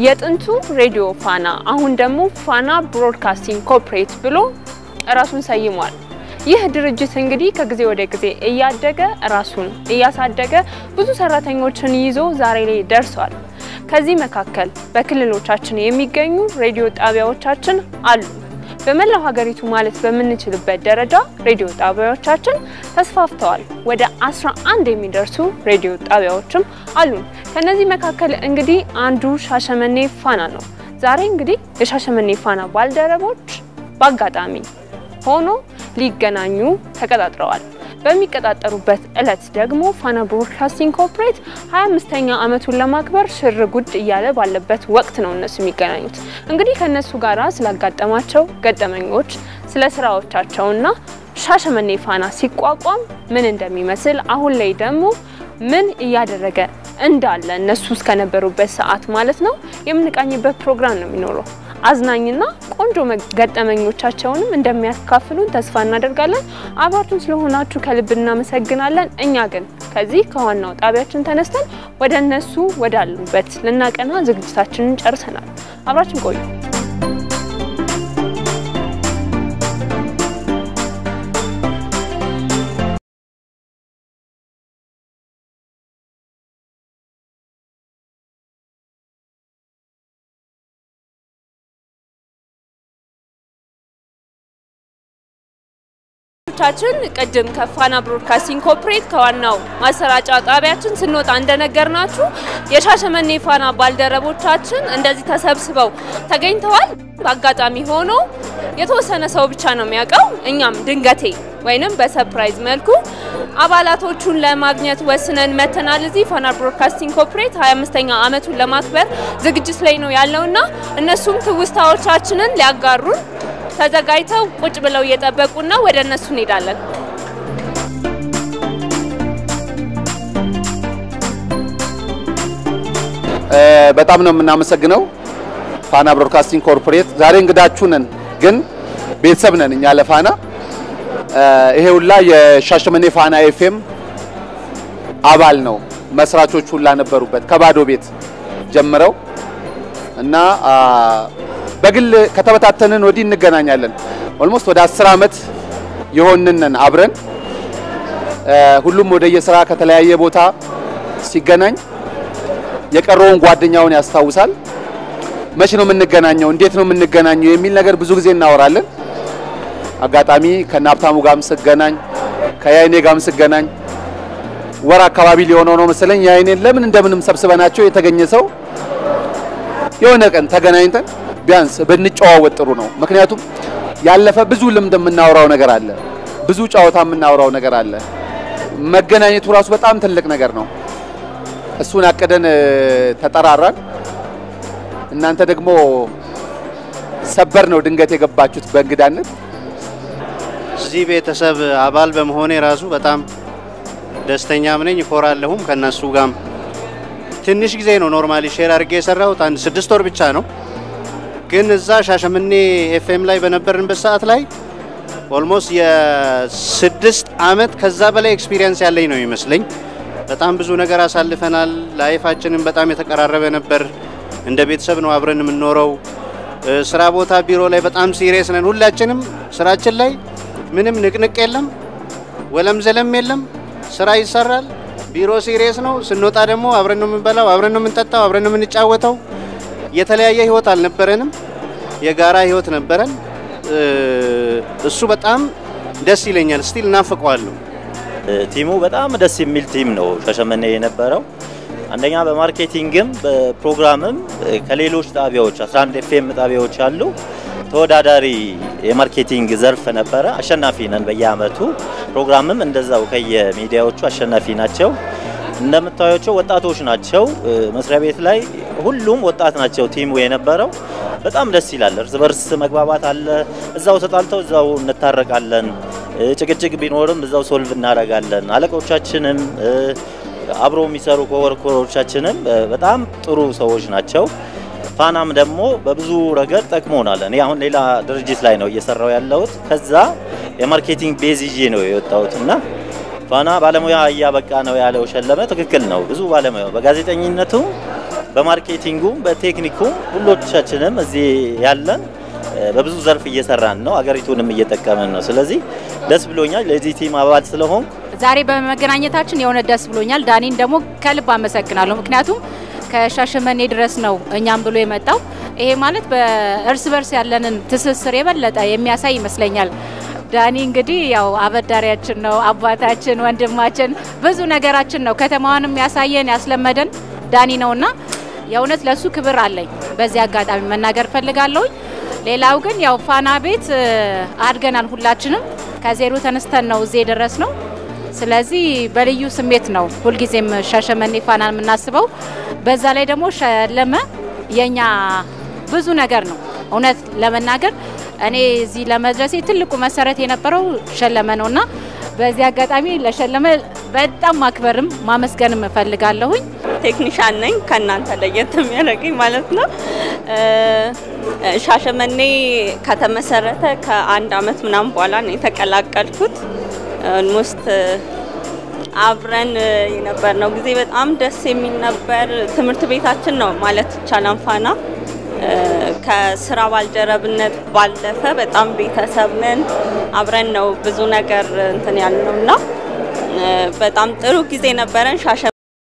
የጥንቱ ሬዲዮ ፋና አሁን ደግሞ ፋና ብሮድካስቲንግ ኮርፖሬት ብሎ ራሱን ሰይሟል። ይህ ድርጅት እንግዲህ ከጊዜ ወደ ጊዜ እያደገ ራሱን እያሳደገ ብዙ ሰራተኞችን ይዞ ዛሬ ላይ ደርሷል። ከዚህ መካከል በክልሎቻችን የሚገኙ ሬዲዮ ጣቢያዎቻችን አሉ። በመላው ሀገሪቱ ማለት በምንችልበት ደረጃ ሬዲዮ ጣቢያዎቻችን ተስፋፍተዋል። ወደ 11 የሚደርሱ ሬዲዮ ጣቢያዎችም አሉን። ከነዚህ መካከል እንግዲህ አንዱ ሻሸመኔ ፋና ነው። ዛሬ እንግዲህ የሻሸመኔ ፋና ባልደረቦች በአጋጣሚ ሆኖ ሊገናኙ ተቀጣጥረዋል። በሚቀጣጠሩበት እለት ደግሞ ፋና ብሮድካስቲንግ ኮርፖሬት 25ኛ ዓመቱን ለማክበር ሽር ጉድ እያለ ባለበት ወቅት ነው እነሱ የሚገናኙት። እንግዲህ ከነሱ ጋራ ስላጋጠማቸው ገጠመኞች፣ ስለ ስራዎቻቸውና ሻሸመኔ ፋና ሲቋቋም ምን እንደሚመስል አሁን ላይ ደግሞ ምን እያደረገ እንዳለ እነሱ እስከነበሩበት ሰዓት ማለት ነው የምንቃኝበት ፕሮግራም ነው የሚኖረው። አዝናኝና ቆንጆ ገጠመኞቻቸውንም እንደሚያካፍሉን ተስፋ እናደርጋለን። አብራችሁን ስለሆናችሁ ከልብ እናመሰግናለን። እኛ ግን ከዚህ ከዋናው ጣቢያችን ተነስተን ወደ እነሱ ወዳሉበት ልናቀና ዝግጅታችንን ጨርሰናል። አብራችን ቆዩ። ቻችን ቅድም ከፋና ብሮድካስቲንግ ኮርፖሬት ከዋናው ማሰራጫ ጣቢያችን ስንወጣ እንደነገርናችሁ የሻሸመኔ ፋና ባልደረቦቻችን እንደዚህ ተሰብስበው ተገኝተዋል። በአጋጣሚ ሆኖ የተወሰነ ሰው ብቻ ነው የሚያውቀው። እኛም ድንገቴ ወይንም በሰርፕራይዝ መልኩ አባላቶቹን ለማግኘት ወስነን መተናል። እዚህ ፋና ብሮድካስቲንግ ኮርፖሬት 25ኛ ዓመቱን ለማክበር ዝግጅት ላይ ነው ያለውና እነሱም ትውስታዎቻችንን ሊያጋሩን ተዘጋጅተው ቁጭ ብለው እየጠበቁና ወደ እነሱ እንሄዳለን። በጣም ነው የምናመሰግነው ፋና ብሮድካስቲንግ ኮርፖሬት። ዛሬ እንግዳችሁ ነን፣ ግን ቤተሰብ ነን እኛ ለፋና። ይሄ ሁላ የሻሸመኔ ፋና ኤፍኤም አባል ነው። መስራቾች ሁላ ነበሩበት ከባዶ ቤት ጀምረው እና በግል ከተበታተንን ወዲህ እንገናኛለን። ኦልሞስት ወደ አስር ዓመት የሆንንን አብረን ሁሉም ወደ የስራ ከተለያየ ቦታ ሲገናኝ የቀረውን ጓደኛውን ያስታውሳል። መቼ ነው የምንገናኘው? እንዴት ነው የምንገናኘው? የሚል ነገር ብዙ ጊዜ እናወራለን። አጋጣሚ ከነ ሀብታሙ ጋርም ስገናኝ ከያይኔ ጋርም ስገናኝ ወር አካባቢ ሊሆነው ነው መሰለኝ ያይኔን ለምን እንደምንም ሰብስበናቸው የተገኘ ሰው የሆነ ቀን ተገናኝተን ቢያንስ ብንጨዋወጥ ጥሩ ነው። ምክንያቱም ያለፈ ብዙ ልምድ የምናወራው ነገር አለ፣ ብዙ ጨዋታ የምናወራው ነገር አለ። መገናኘቱ ራሱ በጣም ትልቅ ነገር ነው። እሱን አቅደን ተጠራራን። እናንተ ደግሞ ሰበር ነው ድንገት የገባችሁት በእንግዳነት። እዚህ ቤተሰብ አባል በመሆኔ ራሱ በጣም ደስተኛም ነኝ፣ እኮራለሁም። ከነሱ ጋርም ትንሽ ጊዜ ነው ኖርማሊ ሼር አድርጌ የሰራሁት አንድ ስድስት ወር ብቻ ነው ግን እዛ ሻሸመኔ ኤፍኤም ላይ በነበርንበት ሰዓት ላይ ኦልሞስት የስድስት አመት ከዛ በላይ ኤክስፒሪየንስ ያለኝ ነው ይመስለኝ። በጣም ብዙ ነገር አሳልፈናል። ላይፋችንም በጣም የተቀራረበ ነበር። እንደ ቤተሰብ ነው አብረን የምንኖረው። ስራ ቦታ፣ ቢሮ ላይ በጣም ሲሪየስ ነን ሁላችንም። ስራችን ላይ ምንም ንቅንቅ የለም፣ ወለም ዘለም የለም። ስራ ይሰራል። ቢሮ ሲሪየስ ነው። ስንወጣ ደግሞ አብረን ነው የምንበላው፣ አብረን ነው የምንጠጣው፣ አብረን ነው የምንጫወተው። የተለያየ ህይወት አልነበረንም፣ የጋራ ህይወት ነበረን። እሱ በጣም ደስ ይለኛል። ስቲል እናፍቀዋለሁ። ቲሙ በጣም ደስ የሚል ቲም ነው ሻሸመኔ የነበረው። አንደኛ በማርኬቲንግም በፕሮግራምም ከሌሎች ጣቢያዎች 11 ኤፍኤም ጣቢያዎች አሉ። ተወዳዳሪ የማርኬቲንግ ዘርፍ ነበረ። አሸናፊ ነን በየአመቱ። ፕሮግራምም እንደዛው ከየሚዲያዎቹ አሸናፊ ናቸው። እንደምታዩቸው ወጣቶች ናቸው። መስሪያ ቤት ላይ ሁሉም ወጣት ናቸው ቲሙ የነበረው። በጣም ደስ ይላል። እርስ በርስ መግባባት አለ። እዛው ተጣልተው እዛው እንታረቃለን። ጭቅጭቅ ቢኖርም እዛው ሶልቭ እናደርጋለን። አለቆቻችንም አብሮ የሚሰሩ ኮወርኮሮቻችንም በጣም ጥሩ ሰዎች ናቸው። ፋናም ደግሞ በብዙ ረገድ ጠቅሞናል። እኔ አሁን ሌላ ድርጅት ላይ ነው እየሰራው ያለሁት። ከዛ የማርኬቲንግ ቤዝ ይዤ ነው የወጣሁት እና ፋና ባለሙያ እያበቃ ነው ያለው ሸለመ ትክክል ነው። ብዙ ባለሙያ በጋዜጠኝነቱ በማርኬቲንጉም በቴክኒኩም ሁሎቻችንም እዚህ ያለን በብዙ ዘርፍ እየሰራን ነው፣ አገሪቱንም እየጠቀምን ነው። ስለዚህ ደስ ብሎኛል ለዚህ ቲም አባል ስለሆንኩ። ዛሬ በመገናኘታችን የሆነ ደስ ብሎኛል። ዳኒን ደግሞ ከልብ አመሰግናለሁ። ምክንያቱም ከሻሸመኔ ድረስ ነው እኛም ብሎ የመጣው። ይሄ ማለት በእርስ በርስ ያለንን ትስስር የበለጠ የሚያሳይ ይመስለኛል። ዳኒ እንግዲህ ያው አበዳሪያችን ነው፣ አባታችን፣ ወንድማችን ብዙ ነገራችን ነው። ከተማዋንም ያሳየን ያስለመደን ዳኒ ነውና የእውነት ለሱ ክብር አለኝ። በዚህ አጋጣሚ መናገር ፈልጋለሁኝ። ሌላው ግን ያው ፋና ቤት አድገናል። ሁላችንም ከዜሮ ተነስተን ነው እዚህ የደረስ ነው። ስለዚህ በልዩ ስሜት ነው ሁልጊዜም ሻሸመኔ ፋናን የምናስበው። በዛ ላይ ደግሞ ሸለመ የኛ ብዙ ነገር ነው። እውነት ለመናገር እኔ እዚህ ለመድረሴ ትልቁ መሰረት የነበረው ሸለመ ነውና በዚህ አጋጣሚ ለሸለመ በጣም ማክበርም ማመስገንም እፈልጋለሁኝ። ቴክኒሻን ነኝ ከእናንተ ለየት የሚያደርገኝ ማለት ነው። ሻሸመኔ ከተመሰረተ ከአንድ አመት ምናምን በኋላ ነው የተቀላቀልኩት። ኦልሞስት አብረን የነበርነው ጊዜ በጣም ደስ የሚል ነበር። ትምህርት ቤታችን ነው ማለት ይቻላል ፋና። ከስራ ባልደረብነት ባለፈ በጣም ቤተሰብ ነን። አብረን ነው ብዙ ነገር እንትን ያልነው እና በጣም ጥሩ ጊዜ ነበረን። ሻሸ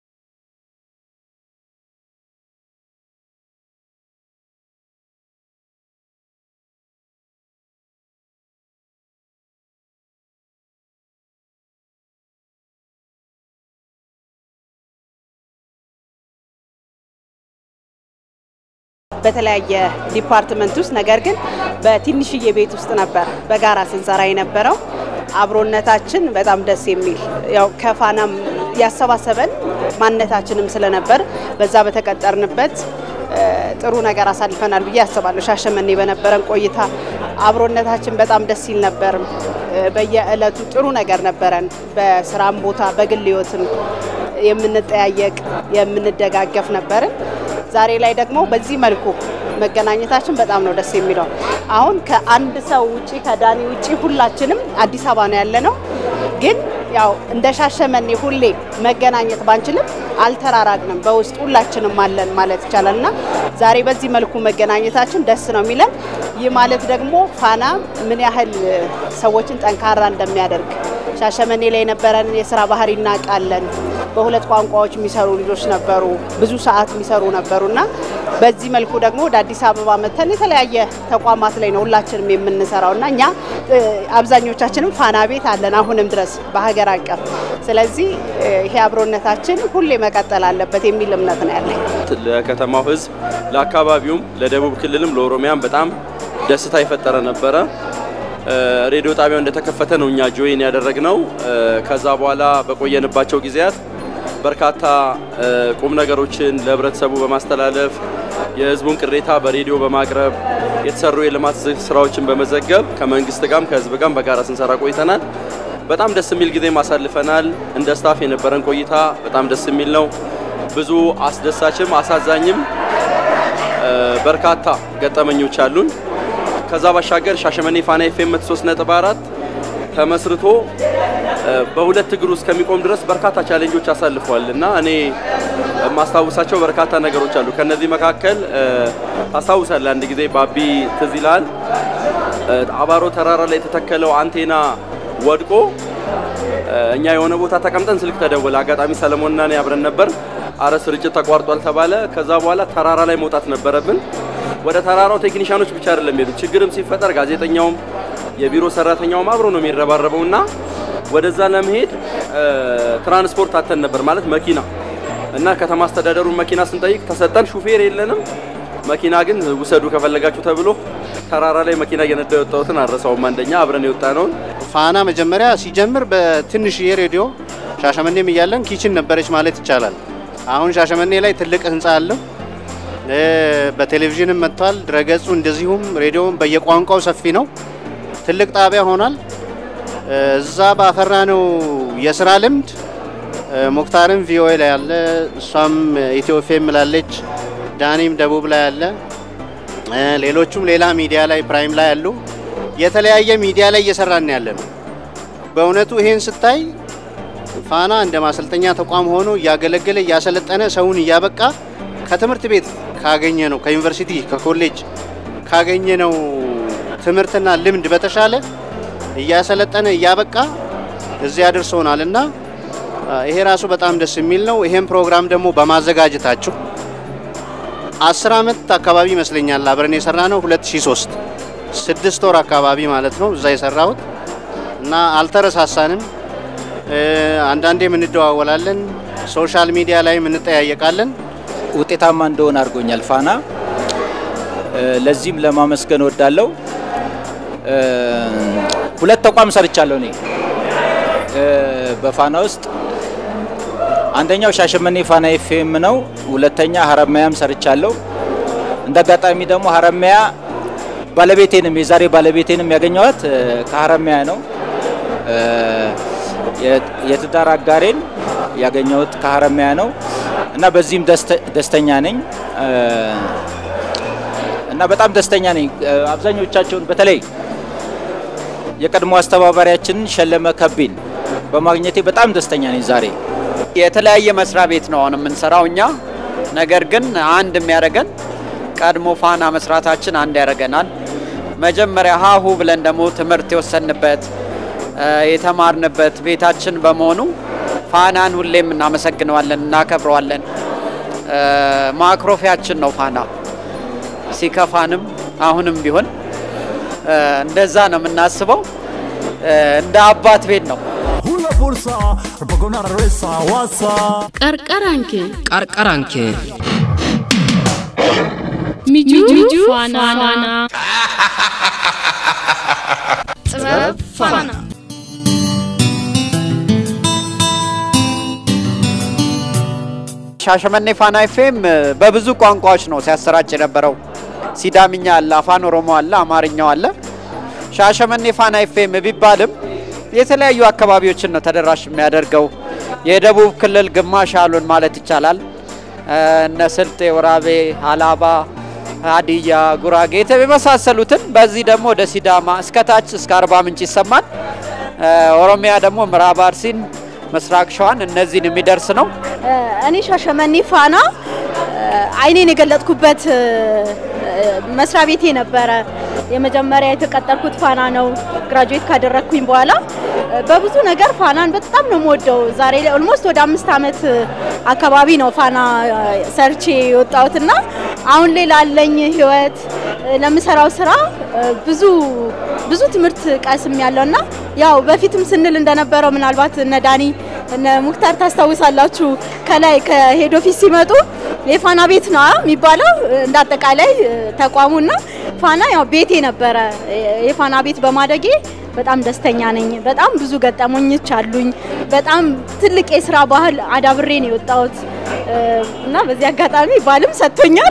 በተለያየ ዲፓርትመንት ውስጥ ነገር ግን በትንሽዬ ቤት ውስጥ ነበር በጋራ ስንሰራ የነበረው። አብሮነታችን በጣም ደስ የሚል ያው ከፋናም ያሰባሰበን ማንነታችንም ስለነበር በዛ በተቀጠርንበት ጥሩ ነገር አሳልፈናል ብዬ አስባለሁ። ሻሸመኔ በነበረን ቆይታ አብሮነታችን በጣም ደስ ይል ነበር። በየእለቱ ጥሩ ነገር ነበረን። በስራም ቦታ በግል ህይወትም የምንጠያየቅ የምንደጋገፍ ነበርን። ዛሬ ላይ ደግሞ በዚህ መልኩ መገናኘታችን በጣም ነው ደስ የሚለው። አሁን ከአንድ ሰው ውጪ ከዳኒ ውጪ ሁላችንም አዲስ አበባ ነው ያለ ነው። ግን ያው እንደ ሻሸመኔ ሁሌ መገናኘት ባንችልም አልተራራቅንም፣ በውስጥ ሁላችንም አለን ማለት ይቻላል እና ዛሬ በዚህ መልኩ መገናኘታችን ደስ ነው የሚለን። ይህ ማለት ደግሞ ፋና ምን ያህል ሰዎችን ጠንካራ እንደሚያደርግ ሻሸመኔ ላይ የነበረን የስራ ባህሪ እናውቃለን። በሁለት ቋንቋዎች የሚሰሩ ልጆች ነበሩ፣ ብዙ ሰዓት የሚሰሩ ነበሩ እና በዚህ መልኩ ደግሞ ወደ አዲስ አበባ መተን የተለያየ ተቋማት ላይ ነው ሁላችንም የምንሰራው እና እኛ አብዛኞቻችንም ፋና ቤት አለን አሁንም ድረስ በሀገር አቀፍ። ስለዚህ ይሄ አብሮነታችን ሁሌ መቀጠል አለበት የሚል እምነት ነው ያለኝ። ለከተማው ሕዝብ ለአካባቢውም፣ ለደቡብ ክልልም ለኦሮሚያም በጣም ደስታ የፈጠረ ነበረ። ሬዲዮ ጣቢያው እንደተከፈተ ነው እኛ ጆይን ያደረግነው። ከዛ በኋላ በቆየንባቸው ጊዜያት በርካታ ቁም ነገሮችን ለህብረተሰቡ በማስተላለፍ የህዝቡን ቅሬታ በሬዲዮ በማቅረብ የተሰሩ የልማት ስራዎችን በመዘገብ ከመንግስት ጋርም ከህዝብ ጋርም በጋራ ስንሰራ ቆይተናል። በጣም ደስ የሚል ጊዜ ማሳልፈናል። እንደ ስታፍ የነበረን ቆይታ በጣም ደስ የሚል ነው። ብዙ አስደሳችም አሳዛኝም በርካታ ገጠመኞች አሉን። ከዛ ባሻገር ሻሸመኔ ፋና ኤፍኤም 3.4 ተመስርቶ በሁለት እግሩ እስከሚቆም ድረስ በርካታ ቻሌንጆች አሳልፏል እና እኔ የማስታውሳቸው በርካታ ነገሮች አሉ። ከነዚህ መካከል ታስታውሳለህ፣ አንድ ጊዜ ባቢ ትዝ ይልሃል፣ አባሮ ተራራ ላይ የተተከለው አንቴና ወድቆ እኛ የሆነ ቦታ ተቀምጠን ስልክ ተደወለ። አጋጣሚ ሰለሞንና እኔ አብረን ነበር። አረ ስርጭት ተቋርጧል ተባለ። ከዛ በኋላ ተራራ ላይ መውጣት ነበረብን። ወደ ተራራው ቴክኒሻኖች ብቻ አይደለም ሄዱ። ችግርም ሲፈጠር ጋዜጠኛውም የቢሮ ሰራተኛውም አብሮ ነው የሚረባረበው እና ወደዛ ለመሄድ ትራንስፖርት አተን ነበር ማለት መኪና እና ከተማ አስተዳደሩን መኪና ስንጠይቅ ተሰጠን። ሹፌር የለንም። መኪና ግን ውሰዱ ከፈለጋችሁ ተብሎ ተራራ ላይ መኪና እየነዳ የወጣሁትን አረሳውም። አንደኛ አብረን የወጣ ነውን ፋና መጀመሪያ ሲጀምር በትንሽዬ ሬዲዮ ሻሸመኔም እያለን ኪችን ነበረች ማለት ይቻላል። አሁን ሻሸመኔ ላይ ትልቅ ህንፃ አለው። በቴሌቪዥንም መጥቷል። ድረገጹ እንደዚሁም ሬዲዮም በየቋንቋው ሰፊ ነው። ትልቅ ጣቢያ ሆኗል። እዛ ባፈራ ነው የስራ ልምድ ሙክታርም ቪኦኤ ላይ አለ፣ እሷም ኢትዮ ኤፍኤም ላለች፣ ዳኒም ደቡብ ላይ አለ፣ ሌሎቹም ሌላ ሚዲያ ላይ ፕራይም ላይ አሉ። የተለያየ ሚዲያ ላይ እየሰራን ያለ ነው። በእውነቱ ይሄን ስታይ ፋና እንደ ማሰልጠኛ ተቋም ሆኖ እያገለገለ እያሰለጠነ ሰውን እያበቃ ከትምህርት ቤት ካገኘ ነው ከዩኒቨርሲቲ ከኮሌጅ ካገኘ ነው ትምህርትና ልምድ በተሻለ እያሰለጠነ እያበቃ እዚህ አድርሶናል እና ይሄ ራሱ በጣም ደስ የሚል ነው። ይሄን ፕሮግራም ደግሞ በማዘጋጀታችሁ አስር አመት አካባቢ ይመስለኛል አብረን የሰራ ነው 2003 ስድስት ወር አካባቢ ማለት ነው እዛ የሰራሁት እና አልተረሳሳንም። አንዳንዴም እንደዋወላለን፣ ሶሻል ሚዲያ ላይም እንጠያየቃለን። ውጤታማ እንደሆነ አድርጎኛል ፋና። ለዚህም ለማመስገን ወዳለው ሁለት ተቋም ሰርቻለሁ እኔ በፋና ውስጥ አንደኛው ሻሸመኔ ፋና ኤፍኤም ነው። ሁለተኛ ሀረማያም ሰርቻለሁ። እንደ አጋጣሚ ደግሞ ሀረማያ ባለቤቴንም የዛሬ ባለቤቴንም ያገኘዋት ከሀረማያ ነው። የትዳር አጋሬን ያገኘሁት ከሀረማያ ነው እና በዚህም ደስተኛ ነኝ እና በጣም ደስተኛ ነኝ። አብዛኞቻቸውን በተለይ የቀድሞ አስተባባሪያችንን ሸለመ ከቤን በማግኘቴ በጣም ደስተኛ ነኝ ዛሬ። የተለያየ መስሪያ ቤት ነው አሁን የምንሰራው እኛ። ነገር ግን አንድ የሚያደርገን ቀድሞ ፋና መስራታችን አንድ ያደርገናል። መጀመሪያ ሀሁ ብለን ደግሞ ትምህርት የወሰንበት የተማርንበት ቤታችን በመሆኑ ፋናን ሁሌም እናመሰግነዋለን፣ እናከብረዋለን። ማክሮፊያችን ነው ፋና ሲከፋንም አሁንም ቢሆን እንደዛ ነው የምናስበው። እንደ አባት ቤት ነው። ቀርቀራንኬ ቀርቀራንኬ ሚጁ ፋና ጥበብ ፋና ሻሸመኔ ፋና ኤፍኤም በብዙ ቋንቋዎች ነው ሲያሰራጭ የነበረው። ሲዳምኛ አለ፣ አፋን ኦሮሞ አለ፣ አማርኛው አለ። ሻሸመኔ ፋና ኤፍኤም ቢባልም የተለያዩ አካባቢዎችን ነው ተደራሽ የሚያደርገው። የደቡብ ክልል ግማሽ ያሉን ማለት ይቻላል እነ ስልጤ፣ ወራቤ፣ ሀላባ፣ ሀዲያ፣ ጉራጌ የመሳሰሉትን በዚህ ደግሞ ወደ ሲዳማ እስከ ታች እስከ አርባ ምንጭ ይሰማል። ኦሮሚያ ደግሞ ምዕራብ አርሲን፣ ምስራቅ ሸዋን እነዚህን የሚደርስ ነው። እኔ ሻሸመኔ ፋና አይኔን የገለጥኩበት መስሪያ ቤቴ ነበረ። የመጀመሪያ የተቀጠርኩት ፋና ነው። ግራጁዌት ካደረግኩኝ በኋላ በብዙ ነገር ፋናን በጣም ነው የምወደው። ዛሬ ላይ ኦልሞስት ወደ አምስት ዓመት አካባቢ ነው ፋና ሰርቼ የወጣሁትና አሁን ላይ ላለኝ ህይወት ለምሰራው ስራ ብዙ ብዙ ትምህርት ቀስም ያለውና ያው በፊትም ስንል እንደነበረው ምናልባት እነ ዳኒ እነ ሙክታር ታስታውሳላችሁ ከላይ ከሄድ ኦፊስ ሲመጡ የፋና ቤት ነው የሚባለው እንደ አጠቃላይ ተቋሙና ፋና ያው ቤቴ ነበረ። የፋና ቤት በማደጌ በጣም ደስተኛ ነኝ። በጣም ብዙ ገጠመኞች አሉኝ። በጣም ትልቅ የስራ ባህል አዳብሬ ነው የወጣሁት እና በዚህ አጋጣሚ ባልም ሰጥቶኛል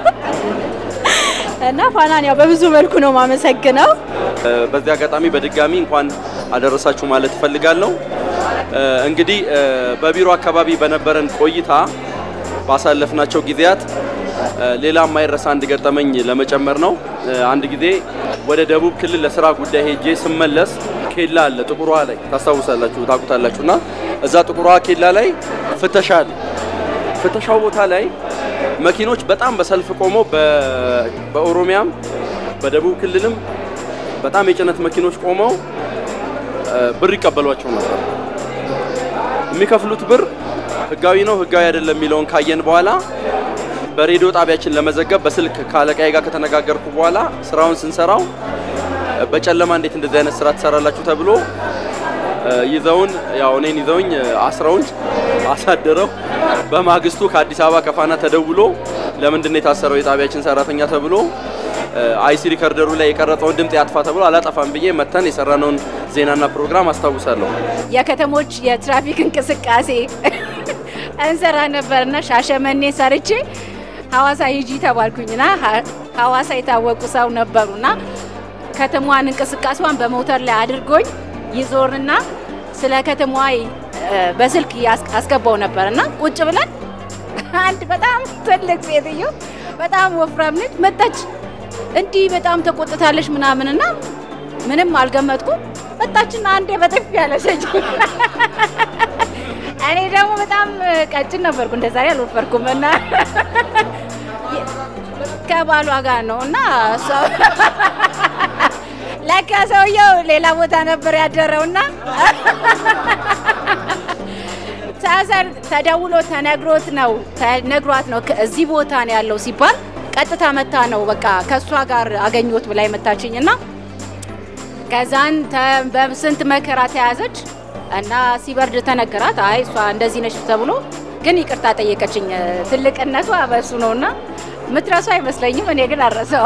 እና ፋናን ያው በብዙ መልኩ ነው ማመሰግነው። በዚህ አጋጣሚ በድጋሚ እንኳን አደረሳችሁ ማለት እፈልጋለሁ። እንግዲህ በቢሮ አካባቢ በነበረን ቆይታ ባሳለፍናቸው ጊዜያት ሌላ የማይረሳ አንድ ገጠመኝ ለመጨመር ነው። አንድ ጊዜ ወደ ደቡብ ክልል ለስራ ጉዳይ ሄጄ ስመለስ ኬላ አለ ጥቁር ውሃ ላይ ታስታውሳላችሁ፣ ታውቁታላችሁ። እና እዛ ጥቁር ውሃ ኬላ ላይ ፍተሻ አለ። ፍተሻው ቦታ ላይ መኪኖች በጣም በሰልፍ ቆመው በኦሮሚያም በደቡብ ክልልም በጣም የጭነት መኪኖች ቆመው ብር ይቀበሏቸው ነበር። የሚከፍሉት ብር ህጋዊ ነው ህጋዊ አይደለም የሚለውን ካየን በኋላ በሬዲዮ ጣቢያችን ለመዘገብ በስልክ ከአለቃዬ ጋር ከተነጋገርኩ በኋላ ስራውን ስንሰራው በጨለማ እንዴት እንደዚህ አይነት ስራ ትሰራላችሁ ተብሎ ይዘውን ያው እኔን ይዘውኝ አስረውኝ አሳደረው። በማግስቱ ከአዲስ አበባ ከፋና ተደውሎ ለምንድን ነው የታሰረው የጣቢያችን ሰራተኛ ተብሎ አይሲ ሪከርደሩ ላይ የቀረጸውን ድምፅ ያጥፋ ተብሎ አላጠፋም ብዬ መተን የሰራነውን ዜናና ፕሮግራም አስታውሳለሁ። የከተሞች የትራፊክ እንቅስቃሴ እንሰራ ነበርና ሻሸመኔ ሰርቼ ሀዋሳ ሂጂ ተባልኩኝና ሀዋሳ የታወቁ ሰው ነበሩና ከተማዋን እንቅስቃሴዋን በሞተር ላይ አድርጎኝ ይዞርና ስለ ከተማዋ በስልክ አስገባው ነበርና ቁጭ ብለን አንድ በጣም ትልቅ ሴትዮ በጣም ወፍራም ነች መጣች። እንዲህ በጣም ተቆጥታለች ምናምንና ምንም አልገመትኩም። መጣችና አንዴ በጥፊ ያለሰች እኔ ደግሞ በጣም ቀጭን ነበርኩ፣ እንደ ዛሬ አልወፈርኩም እና ከባሏ ጋር ነው እና እሷ ለካ ሰውየው ሌላ ቦታ ነበር ያደረውና ሳሰር ተደውሎ ተነግሮት ነው ተነግሯት ነው እዚህ ቦታ ነው ያለው ሲባል ቀጥታ መታ ነው በቃ ከእሷ ጋር አገኘሁት ብላ የመታችኝ እና ከዛን ተ- በስንት መከራ ተያዘች እና ሲበርድ ተነገራት። አይ እሷ እንደዚህ ነች ተብሎ ግን ይቅርታ ጠየቀችኝ። ትልቅነቷ በሱ ነው እና ምትረሱ አይመስለኝም። እኔ ግን አረሰው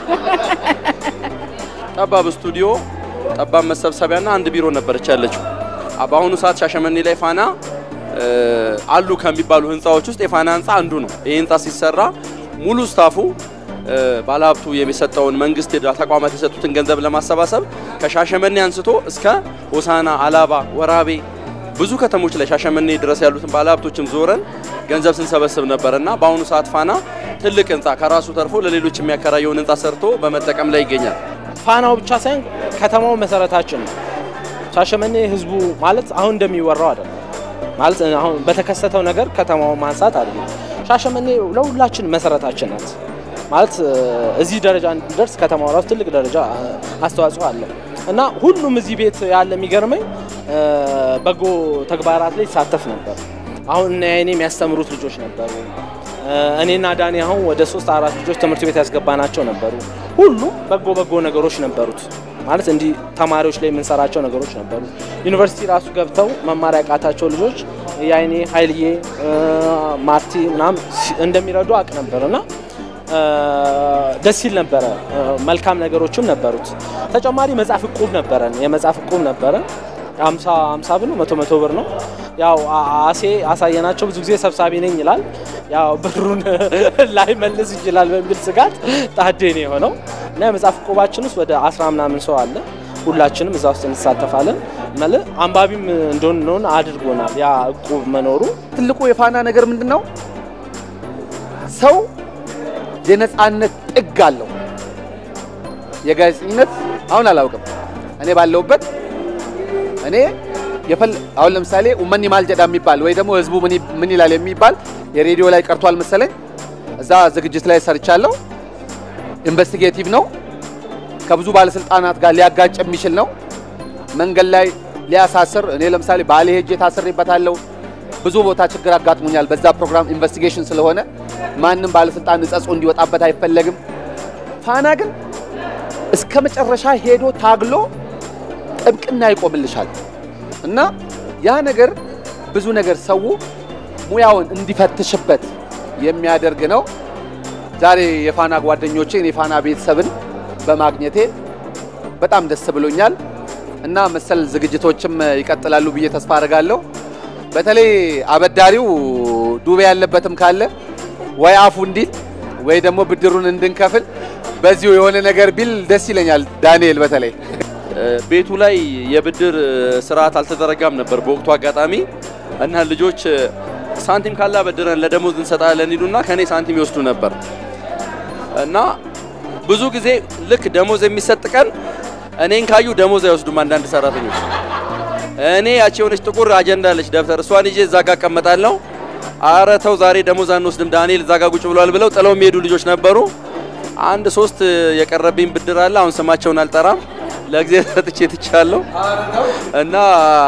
ጠባብ ስቱዲዮ፣ ጠባብ መሰብሰቢያና አንድ ቢሮ ነበረች ያለችው። አ- በአሁኑ ሰዓት ሻሸመኔ ላይ ፋና እ፣ አሉ ከሚባሉ ህንፃዎች ውስጥ የፋና ህንፃ አንዱ ነው። ይህ ህንፃ ሲሰራ ሙሉ ስታፉ እ፣ ባለሀብቱ የሚሰጠውን መንግስት የዳ- ተቋማት የሰጡትን ገንዘብ ለማሰባሰብ ከሻሸመኔ አንስቶ እስከ ሆሳና፣ አላባ፣ ወራቤ ብዙ ከተሞች ላይ ሻሸመኔ ድረስ ያሉትን ባለሀብቶችም ዞረን ገንዘብ ስንሰበስብ ነበር እና በአሁኑ ሰዓት ፋና ትልቅ ህንፃ ከራሱ ተርፎ ለሌሎች የሚያከራየውን ህንፃ ሰርቶ በመጠቀም ላይ ይገኛል። ፋናው ብቻ ሳይሆን ከተማው መሰረታችን ነው። ሻሸመኔ ህዝቡ ማለት አሁን እንደሚወራው አይደለም። ማለት አሁን በተከሰተው ነገር ከተማውን ማንሳት አይደለም። ሻሸመኔ ለሁላችን መሰረታችን ናት። ማለት እ፣ እዚህ ደረጃ እንድንደርስ ከተማው ራሱ ትልቅ ደረጃ እ፣ አስተዋጽኦ አለው እና ሁሉም እዚህ ቤት ያለ የሚገርመኝ እ፣ በጎ ተግባራት ላይ ይሳተፍ ነበር። አሁን እነ እኔ የሚያስተምሩት ልጆች ነበሩ። እ፣ እኔና ዳኒ አሁን ወደ ሶስት አራት ልጆች ትምህርት ቤት ያስገባናቸው ነበሩ። ሁሉም በጎ በጎ ነገሮች ነበሩት። ማለት እንዲህ ተማሪዎች ላይ የምንሰራቸው ነገሮች ነበሩ። ዩኒቨርሲቲ ራሱ ገብተው መማር ያቃታቸው ልጆች የአይኔ ኃይልዬ እ፣ ማርቲ ምናምን ሲ- እንደሚረዱ አቅ ነበር እና እ፣ ደስ ይል ነበረ። እ፣ መልካም ነገሮችም ነበሩት። ተጨማሪ መጽሐፍ እቁብ ነበረን። የመጽሐፍ እቁብ ነበረን። አምሳ አምሳ ብር ነው መቶ መቶ ብር ነው። ያው አ- አሴ አሳየናቸው ብዙ ጊዜ ሰብሳቢ ነኝ ይላል። ያው ብሩን ላይ መልስ ይችላል በሚል ስጋት ጣዴ ነው የሆነው እና የመጽሐፍ እቁባችን ውስጥ ወደ አስራ ምናምን ሰው አለ። ሁላችንም እዛ ውስጥ እንሳተፋለን። መለ አንባቢም እንደሆን አድርጎናል ያ እቁብ መኖሩ። ትልቁ የፋና ነገር ምንድን ነው? ሰው የነፃነት ጥግ አለው። የጋዜጠኝነት አሁን አላውቅም። እኔ ባለሁበት እኔ የፈል አሁን ለምሳሌ ኡመኒ ማልጀዳ የሚባል ወይ ደግሞ ህዝቡ ምን ይ- ምን ይላል የሚባል የሬዲዮ ላይ ቀርቷል መሰለኝ። እዛ ዝግጅት ላይ ሰርቻለሁ። ኢንቨስቲጌቲቭ ነው። ከብዙ ባለስልጣናት ጋር ሊያጋጭ የሚችል ነው። መንገድ ላይ ሊያሳስር እኔ ለምሳሌ ባሌ ሄጄ ታስሬበታለሁ። ብዙ ቦታ ችግር አጋጥሞኛል። በዛ ፕሮግራም ኢንቨስቲጌሽን ስለሆነ ማንም ባለስልጣን ንጸጾ እንዲወጣበት አይፈለግም። ፋና ግን እስከ መጨረሻ ሄዶ ታግሎ ጥብቅና ይቆምልሻል እና ያ ነገር ብዙ ነገር ሰው ሙያውን እንዲፈትሽበት የሚያደርግ ነው። ዛሬ የፋና ጓደኞቼን የፋና ቤተሰብን በማግኘቴ በጣም ደስ ብሎኛል እና መሰል ዝግጅቶችም ይቀጥላሉ ብዬ ተስፋ አደርጋለሁ። በተለይ አበዳሪው ዱቤ ያለበትም ካለ ወይ አፉ እንዲል ወይ ደግሞ ብድሩን እንድንከፍል በዚሁ የሆነ ነገር ቢል ደስ ይለኛል። ዳንኤል በተለይ ቤቱ ላይ የብድር ስርዓት አልተዘረጋም ነበር በወቅቱ አጋጣሚ እና ልጆች ሳንቲም ካላ በድረን ለደሞዝ እንሰጣለን ይሉና ከኔ ሳንቲም ይወስዱ ነበር እና ብዙ ጊዜ ልክ ደሞዝ የሚሰጥ ቀን እኔን ካዩ ደሞዝ አይወስዱም አንዳንድ ሰራተኞች። እኔ ያቺ የሆነች ጥቁር አጀንዳ አለች ደብተር፣ እሷን ይዤ እዛ ጋ እቀመጣለሁ። አረ ተው ዛሬ ደሞዝ አንወስድም ዳንኤል እዛ ጋ ቁጭ ብሏል ብለው ጥለው የሚሄዱ ልጆች ነበሩ። አንድ ሶስት የቀረብኝ ብድር አለ። አሁን ስማቸውን አልጠራም። ለጊዜ ሰጥቼ ትቻለሁ እና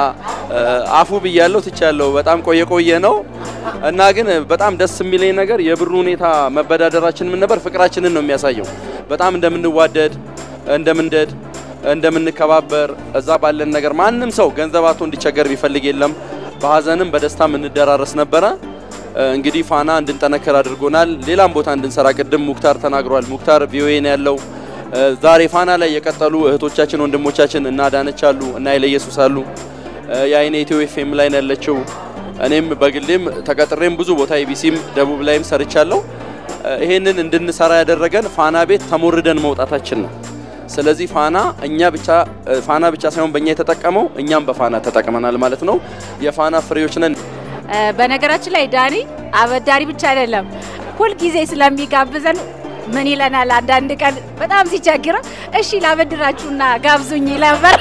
አፉ ብያለሁ ትቻለሁ። በጣም ቆየ ቆየ ነው እና ግን በጣም ደስ የሚለኝ ነገር የብሩ ሁኔታ መበዳደራችን ምን ነበር ፍቅራችንን ነው የሚያሳየው። በጣም እንደምንዋደድ እንደምንደድ እንደምንከባበር እዛ ባለን ነገር ማንም ሰው ገንዘብ አቶ እንዲቸገር ቢፈልግ የለም። በሀዘንም በደስታም እንደራረስ ነበረ። እንግዲህ ፋና እንድንጠነከር አድርጎናል። ሌላም ቦታ እንድንሰራ ቅድም ሙክታር ተናግሯል። ሙክታር ቪኦኤ ነው ያለው። ዛሬ ፋና ላይ የቀጠሉ እህቶቻችን ወንድሞቻችን እና ዳነች አሉ እና ኃይለ ኢየሱስ አሉ። የአይኔ ኢትዮ ኤፍኤም ላይ ነው ያለችው። እኔም በግሌም ተቀጥሬም ብዙ ቦታ ኢቢሲም ደቡብ ላይም ሰርቻለሁ። ይሄንን እንድንሰራ ያደረገን ፋና ቤት ተሞርደን መውጣታችን ነው። ስለዚህ ፋና እኛ ብቻ ፋና ብቻ ሳይሆን በእኛ የተጠቀመው እኛም በፋና ተጠቅመናል ማለት ነው። የፋና ፍሬዎች ነን። በነገራችን ላይ ዳኒ አበዳሪ ብቻ አይደለም፣ ሁልጊዜ ስለሚጋብዘን ምን ይለናል? አንዳንድ ቀን በጣም ሲቸግረው እሺ ላበድራችሁና ጋብዙኝ ነበር።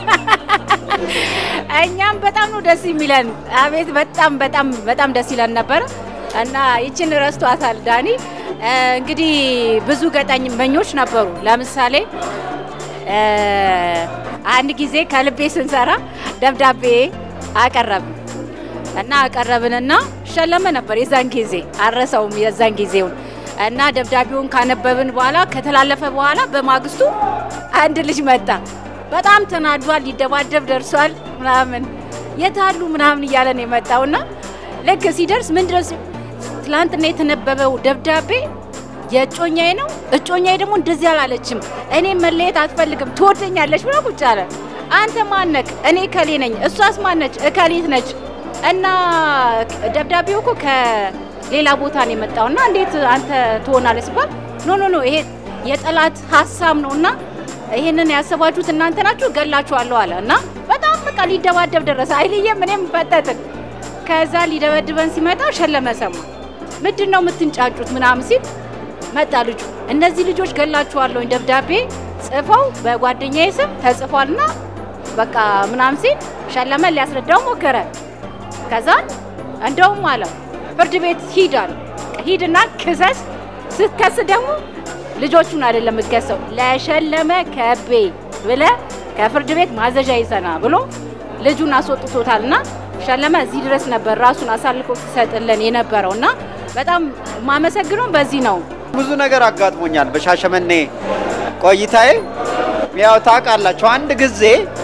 እኛም በጣም ነው ደስ የሚለን። አቤት በጣም በጣም በጣም ደስ ይለን ነበር እና ይችን ረስቷታል ዳኒ። እ፣ እንግዲህ ብዙ ገጠመኞች ነበሩ። ለምሳሌ እ፣ አንድ ጊዜ ከልቤ ስንሰራ ደብዳቤ አቀረብን እና አቀረብንና ሸለመ ነበር የዛን ጊዜ አረሰውም የዛን ጊዜውን እና ደብዳቤውን ካነበብን በኋላ ከተላለፈ በኋላ በማግስቱ አንድ ልጅ መጣ። በጣም ተናዷል፣ ሊደባደብ ደርሷል ምናምን የታሉ ምናምን እያለን የመጣውና ልክ ሲደርስ ምን ድረስ ትላንትና የተነበበው ደብዳቤ የእጮኛዬ ነው። እጮኛዬ ደግሞ እንደዚህ አላለችም፣ እኔ መለየት አትፈልግም፣ ትወደኛለች ብላ ቁጭ አለ። አንተ ማነክ? እኔ እከሌ ነኝ። እሷስ ማነች? እከሌት ነች። እና ደብዳቤው እኮ ከሌላ ቦታ ነው የመጣውና እንዴት አንተ ትሆናለህ ሲባል ኖ ኖ ኖ ይሄ የጠላት ሀሳብ ነውና ይሄንን ያሰባችሁት እናንተ ናችሁ፣ ገላችኋለሁ አለ እና በጣም በቃ ሊደባደብ ደረሰ። አይልየም እኔም ፈጠጥን። ከዛ ሊደበድበን ሲመጣ ሸለመ ሰማ። ምንድን ነው የምትንጫጩት ምናምን ሲል መጣ ልጁ። እነዚህ ልጆች ገላችኋለሁ ደብዳቤ ጽፈው በጓደኛዬ ስም ተጽፏልና በቃ ምናምን ሲል ሸለመ ሊያስረዳው ሞከረ። ከዛ እንደውም አለው ፍርድ ቤት ሂድ አለ። ሂድና ክሰስ። ስትከስ ደግሞ ልጆቹን አይደለም የምትከሰው ለሸለመ ከቤ ብለ ከፍርድ ቤት ማዘዣ ይዘና ብሎ ልጁን አስወጥቶታልና ሸለመ እዚህ ድረስ ነበር ራሱን አሳልፎ ሲሰጥልን የነበረው እና በጣም የማመሰግነው በዚህ ነው። ብዙ ነገር አጋጥሞኛል በሻሸመኔ ቆይታዬ። ያው ታውቃላችሁ፣ አንድ ጊዜ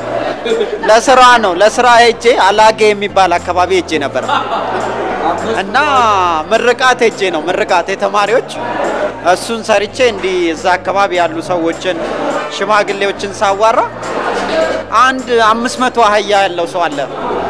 ለስራ ነው ለስራ ሄጄ አላጌ የሚባል አካባቢ ሄጄ ነበር እና ምርቃት ሄጄ ነው ምርቃት የተማሪዎች እሱን ሰርቼ እንዲህ እዛ አካባቢ ያሉ ሰዎችን ሽማግሌዎችን ሳዋራ አንድ አምስት መቶ አህያ ያለው ሰው አለ።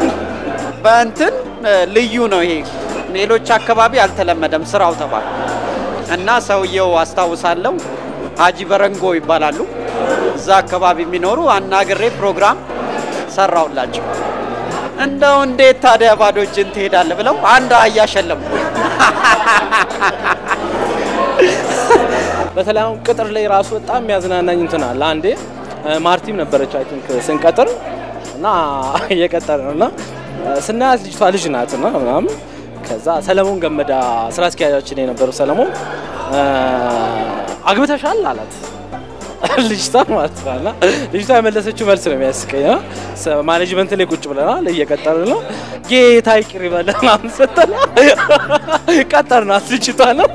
በእንትን ልዩ ነው ይሄ ሌሎች አካባቢ አልተለመደም ስራው ተባለ እና ሰውየው አስታውሳለሁ ሀጂ በረንጎ ይባላሉ። እዛ አካባቢ የሚኖሩ አናግሬ ፕሮግራም ሰራውላቸው። እንደው እንዴት ታዲያ ባዶ እጅን ትሄዳለህ ብለው አንድ አህያ ሸለሙ። በተለይ አሁን ቅጥር ላይ ራሱ በጣም የሚያዝናናኝ እንትን አለ። አንዴ ማርቲም ነበረች አይ ቲንክ ስንቀጥር እና እየቀጠር ነው እና ስናያት ልጅቷ ልጅ ናት እና ምናምን ከዛ ሰለሞን ገመዳ ስራ አስኪያጃችን የነበረው ሰለሞን አግብተሻል አላት ልጅቷ ማለት ነው። እና ልጅቷ የመለሰችው መልስ ነው የሚያስቀኝ። እና ማኔጅመንት ላይ ቁጭ ብለናል እየቀጠርን ነው። ጌታ ይቅር ይበለን ምናምን ስትል ቀጠርናት ልጅቷ ነው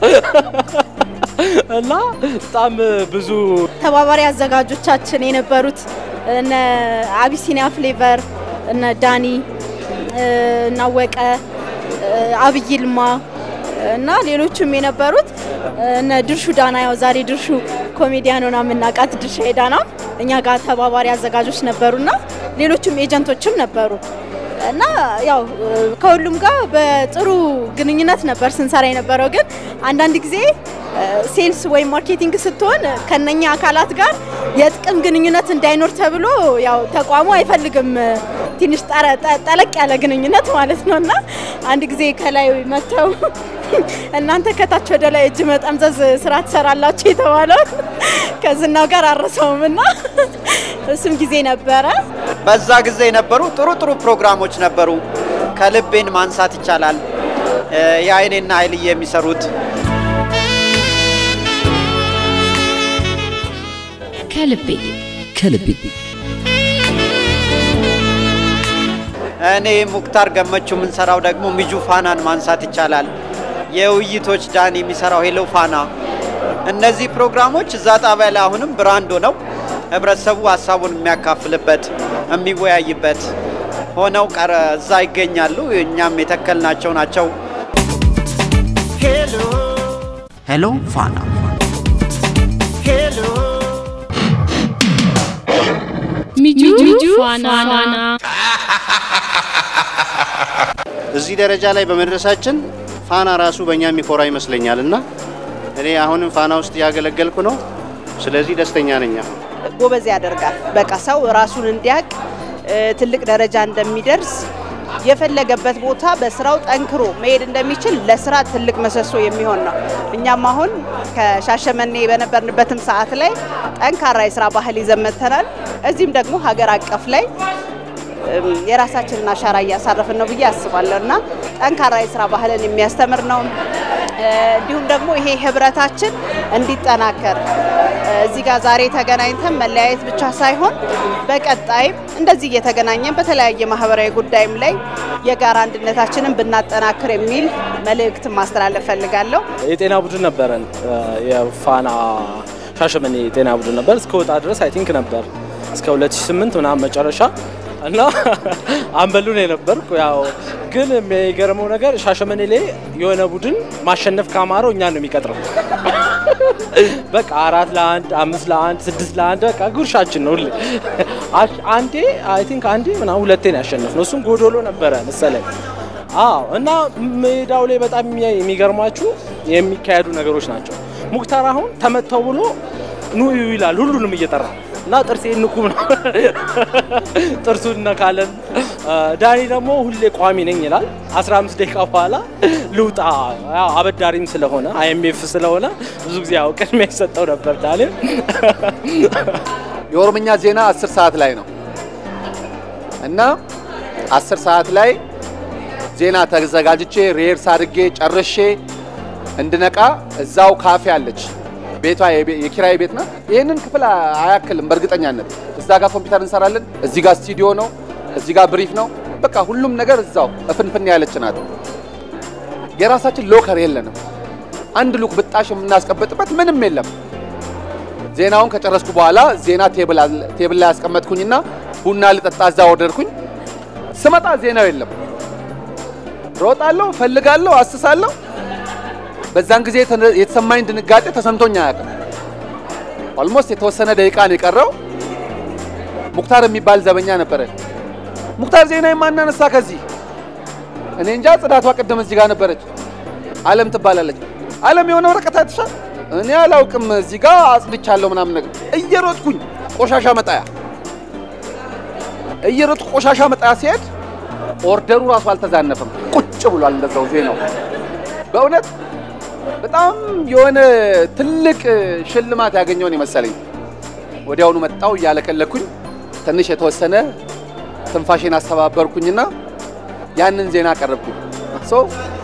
እና በጣም ብዙ ተባባሪ አዘጋጆቻችን የነበሩት እነ አቢሲኒያ ፍሌቨር እነ ዳኒ እናወቀ አብይ ይልማ እና ሌሎችም የነበሩት እነ ድርሹ ዳና ያው ዛሬ ድርሹ ኮሜዲያን ሆና የምናውቃት ድርሻ ዳና እኛ ጋር ተባባሪ አዘጋጆች ነበሩና ሌሎችም ኤጀንቶችም ነበሩ እና ያው ከሁሉም ጋር በጥሩ ግንኙነት ነበር ስንሰራ የነበረው። ግን አንዳንድ ጊዜ ሴልስ ወይም ማርኬቲንግ ስትሆን ከነኛ አካላት ጋር የጥቅም ግንኙነት እንዳይኖር ተብሎ ያው ተቋሙ አይፈልግም ትንሽ ጠለቅ ያለ ግንኙነት ማለት ነው እና አንድ ጊዜ ከላይ መጥተው እናንተ ከታች ወደ ላይ እጅ መጠምዘዝ ስራ ትሰራላችሁ የተባለው ከዝናው ጋር አረሰውም እና እሱም ጊዜ ነበረ። በዛ ጊዜ የነበሩ ጥሩ ጥሩ ፕሮግራሞች ነበሩ። ከልቤን ማንሳት ይቻላል። የአይኔና ኃይልዬ የሚሰሩት ከልቤ ከልቤ እኔ ሙክታር ገመቹ የምንሰራው ደግሞ ሚጁ ፋናን ማንሳት ይቻላል። የውይይቶች ዳን የሚሰራው ሄሎ ፋና። እነዚህ ፕሮግራሞች እዛ ጣቢያ ላይ አሁንም ብራንድ ሆነው ህብረተሰቡ ሀሳቡን የሚያካፍልበት የሚወያይበት ሆነው ቀረ እዛ ይገኛሉ። እኛም የተከልናቸው ናቸው። ሄሎ ፋና ሚጁ ፋና እዚህ ደረጃ ላይ በመድረሳችን ፋና ራሱ በእኛ የሚኮራ ይመስለኛል እና እኔ አሁንም ፋና ውስጥ እያገለገልኩ ነው። ስለዚህ ደስተኛ ነኝ። አሁን ጎበዝ ያደርጋል። በቃ ሰው ራሱን እንዲያውቅ ትልቅ ደረጃ እንደሚደርስ የፈለገበት ቦታ በስራው ጠንክሮ መሄድ እንደሚችል ለስራ ትልቅ ምሰሶ የሚሆን ነው። እኛም አሁን ከሻሸመኔ በነበርንበትም ሰዓት ላይ ጠንካራ የስራ ባህል ይዘን መጥተናል። እዚህም ደግሞ ሀገር አቀፍ ላይ እም፣ የራሳችንን አሻራ እያሳረፍን ነው ብዬ አስባለሁ እና ጠንካራ የስራ ባህልን የሚያስተምር ነው። እ፣ እንዲሁም ደግሞ ይሄ ህብረታችን እንዲጠናከር እ፣ እዚህ ጋር ዛሬ ተገናኝተን መለያየት ብቻ ሳይሆን በቀጣይም እንደዚህ እየተገናኘን በተለያየ ማህበራዊ ጉዳይም ላይ የጋራ አንድነታችንን ብናጠናክር የሚል መልእክት ማስተላለፍ ፈልጋለሁ። የጤና ቡድን ነበረን። የፋና ሻሸመኔ የጤና ቡድን ነበር እስከ ወጣ ድረስ አይ ቲንክ ነበር እስከ 2008 ምናምን መጨረሻ እና አንበሉ ነው የነበርኩ። ያው ግን የሚገርመው ነገር ሻሸመኔ ላይ የሆነ ቡድን ማሸነፍ ካማረው እኛን ነው የሚቀጥረው። በቃ አራት ለአንድ አምስት ለአንድ ስድስት ለአንድ በቃ ጉርሻችን ነው ሁሌ። አሽ- አንዴ አይ ቲንክ አንዴ ምናምን ሁለቴ ነው ያሸነፍነው። እሱም ጎዶሎ ነበረ መሰለኝ። አዎ እና ሜዳው ላይ በጣም የሚያ- የሚገርማችሁ የሚካሄዱ ነገሮች ናቸው። ሙክታር አሁን ተመተው ብሎ ኑ እዩ ይላል ሁሉንም እየጠራ እና ጥርሴ ንኩም ነው ጥርሱን እነካለን። አ፣ ዳኒ ደግሞ ሁሌ ቋሚ ነኝ ይላል። 15 ደቂቃ በኋላ ልውጣ፣ ያው አበዳሪም ስለሆነ አይኤምኤፍ ስለሆነ ብዙ ጊዜ ያው ቅድሚያ ይሰጠው ነበር ዳኒ። የኦሮምኛ ዜና 10 ሰዓት ላይ ነው እና 10 ሰዓት ላይ ዜና ተዘጋጅቼ ሪሄርስ አድርጌ ጨርሼ እንድነቃ እዛው ካፌ አለች። ቤቷ የቤ- የኪራይ ቤት ናት። ይህንን ክፍል አ- አያክልም በእርግጠኛነት። እዛ ጋር ኮምፒውተር እንሰራለን፣ እዚህ ጋር ስቱዲዮ ነው፣ እዚህ ጋር ብሪፍ ነው። በቃ ሁሉም ነገር እዛው እፍንፍን ያለች ናት። የራሳችን ሎከር የለንም። አንድ ሉክ ብጣሽ የምናስቀምጥበት ምንም የለም። ዜናውን ከጨረስኩ በኋላ ዜና ቴብል አለ- ቴብል ላይ ያስቀመጥኩኝና ቡና ልጠጣ እዛ ወደድኩኝ። ስመጣ ዜናው የለም። ሮጣለሁ፣ ፈልጋለሁ፣ አስሳለሁ። በዛን ጊዜ የተነ- የተሰማኝ ድንጋጤ ተሰምቶኝ አያውቅም። ኦልሞስት የተወሰነ ደቂቃ ነው የቀረው። ሙክታር የሚባል ዘበኛ ነበረ። ሙክታር ዜና የማናነሳ ከዚህ እኔ እንጃ። ጽዳቷ ቅድም እዚህ ጋር ነበረች። አለም ትባላለች። አለም የሆነ ወረቀት አይተሻል? እኔ አላውቅም። እዚህ ጋር አጽድቻለሁ ምናምን ነገር እየሮጥኩኝ ቆሻሻ መጣያ እየሮጥኩ ቆሻሻ መጣያ ሲሄድ ኦርደሩ ራሱ አልተዛነፈም፣ ቁጭ ብሏል እንደዛው ዜናው። በእውነት በጣም የሆነ ትልቅ ሽልማት ያገኘውን የመሰለኝ። ወዲያውኑ መጣው እያለከለኩኝ ትንሽ የተወሰነ ትንፋሽን አስተባበርኩኝና ያንን ዜና አቀረብኩኝ። ሶ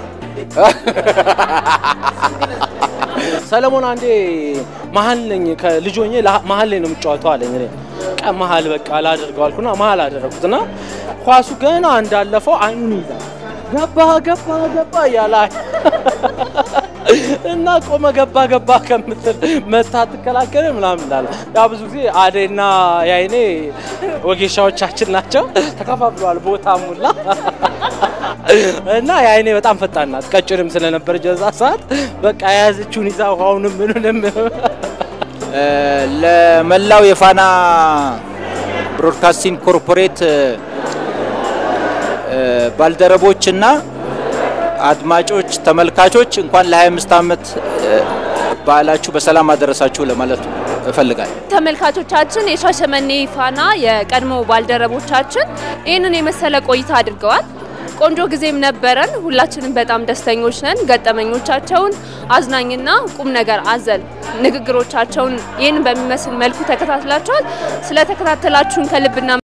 ሰለሞን አንዴ መሀል ነኝ ከልጅ ሆኜ ላ- መሀል ላይ ነው የምጫወተው አለኝ። እኔ ቀ መሀል በቃ ላደርገው አልኩና መሀል አደረግኩትና ኳሱ ገና እንዳለፈው አይኑን ይዛል ገባ ገባ ገባ እያለ እና ቆመ ገባ ገባ ከምትል መታ ትከላከል ምናምን እንዳለ ያ ብዙ ጊዜ አዴና የአይኔ ወጌሻዎቻችን ናቸው። ተከፋፍለዋል ቦታ ሙላ እና የአይኔ በጣም ፈጣን ናት። ቀጭንም ስለነበረች በዛ ሰዓት በቃ የያዘችውን ይዛ ውሃውንም ምኑንም እ፣ ለመላው የፋና ብሮድካስቲንግ ኮርፖሬት እ፣ ባልደረቦችና አድማጮች፣ ተመልካቾች እንኳን ለ25 ዓመት እ፣ በዓላችሁ በሰላም አደረሳችሁ ለማለት እፈልጋለሁ። ተመልካቾቻችን የሻሸመኔ ፋና የቀድሞ ባልደረቦቻችን ይህንን የመሰለ ቆይታ አድርገዋል። ቆንጆ ጊዜም ነበረን። ሁላችንም በጣም ደስተኞች ነን። ገጠመኞቻቸውን አዝናኝና ቁም ነገር አዘል ንግግሮቻቸውን ይህንን በሚመስል መልኩ ተከታትላችኋል። ስለተከታተላችሁን ከልብና